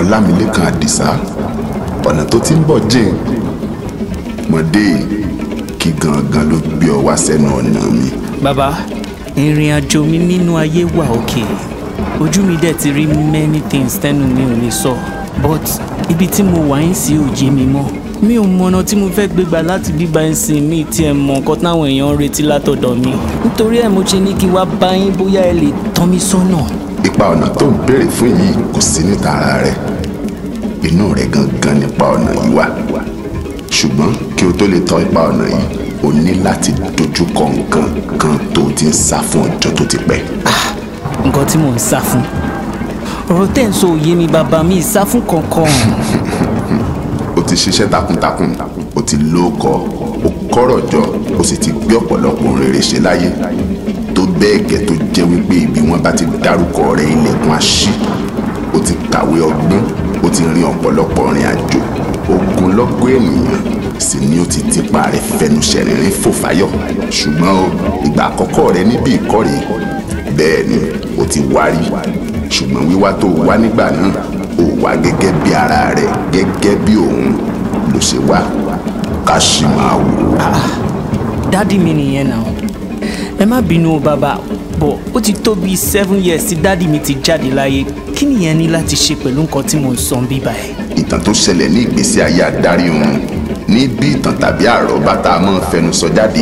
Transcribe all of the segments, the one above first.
ọlámilékan àdìsá ọ̀nà tó ti ń bọ̀ jìn mọ̀dé kí gangan ló gbé ọ wá sẹ́nu ọ̀nà mi. bàbá ìrìn àjò mi nínú ayé wà òkè ojú mi dẹ̀ ti rí many things tẹ́nu mi ò lè sọ but ibi tí mo wà ń sí òye mi mọ́ mi ò mọ̀nà tí mo fẹ́ gbégbà láti bíbá ẹ̀ sìn mí tí ẹ mọ nǹkan táwọn èèyàn ń retí látọ̀dọ̀ mi nítorí ẹ̀ mo ṣe ní kí wá bá yín bóyá ẹ lè tọ́ mi sọ́nà. ipa ọ̀nà tó ń béèrè fún yìí kò sí níta ara rẹ inú rẹ gangan nípa ọ̀nà yìí wà ṣùgbọ́n kí o tó lè tọ́ ipa ọ̀nà yìí o ní láti dojú kọ nǹkan kan tó o ti ń sá fún ọjọ́ tó ti pẹ́. nǹkan tí mò ń sá fún ọ̀rọ̀ tẹ́ ń sọ òye mi bàbá mi ìsá fún kankan. o ti ṣiṣẹ́ takuntakun o ti lóko o kọ́rọ̀ jọ o sì ti gbé ọ̀pọ̀lọpọ̀ ohun rere ṣe láyé tó bẹ́ẹ̀ gẹ́ tó jẹ́ wípé ibi wọn bá ti dárúkọ rẹ ilẹ̀kùn àṣì o ti kàwé ọgbọ́n o ti rin ọ̀pọ̀lọpọ̀ rìn àjò ogunlọ́gọ̀ ènìyàn sì ni o ti tipa rẹ fẹnu ṣẹ̀rìnrín fò fáyọ̀ ṣùgbọ́n o ìgbà àkọ́kọ́ rẹ níbi ìkórè bẹ́ẹ̀ ni o ti wárí ṣùgbọ́n wíwá tó wá nígbà náà ó wá gẹ́gẹ́ bí ara rẹ gẹ́gẹ́ bí òun ló ṣe wá ká sì máa wò ó. dádì mi nìyẹn náà ẹ má bínú o bàbá bọ̀ ó ti tó bíi seven years tí dádì mi ti jáde láyé kí nìyẹn ní láti ṣe pẹ̀lú nǹkan tí mò ń sọ bíbá ẹ̀. ìtàn tó ṣẹlẹ̀ ní ìgbésí ayé adarí òun ní bí ìtàn tàbí àròbá tá a máa ń fẹnu sọ jáde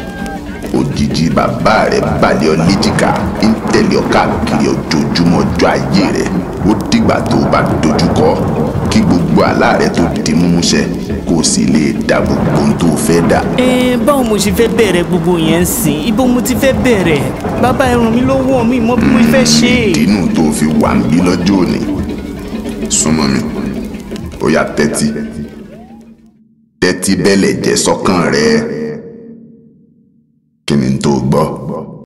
òjijì bàbá rẹ̀ balẹ̀ ọ léjìká ń tẹ̀lé ọ káàkiri ojoojúmọ́ ọjọ́ ayé rẹ̀ ó dìgbà tó o bá dojúkọ kí gbogbo àlá rẹ̀ tó di múmúṣẹ kó o sì lè dá gbogbo ohun tó o fẹ́ dà. ẹ báwo mo ṣe fẹ́ bẹ̀rẹ̀ gbogbo yẹn ń sìn ibo mo ti fẹ́ bẹ̀rẹ̀ bàbá ẹ ràn mí lọ́wọ́ mi mọ bí mo fẹ́ ṣe. ìdínú tó o fi wà ń bí lọ́jọ́ òní súnmọ́ mi ó yá tẹ́tí tẹ́tí bẹ́lẹ̀ jẹ́ sọ́kàn rẹ̀ kí ni tó gbọ́.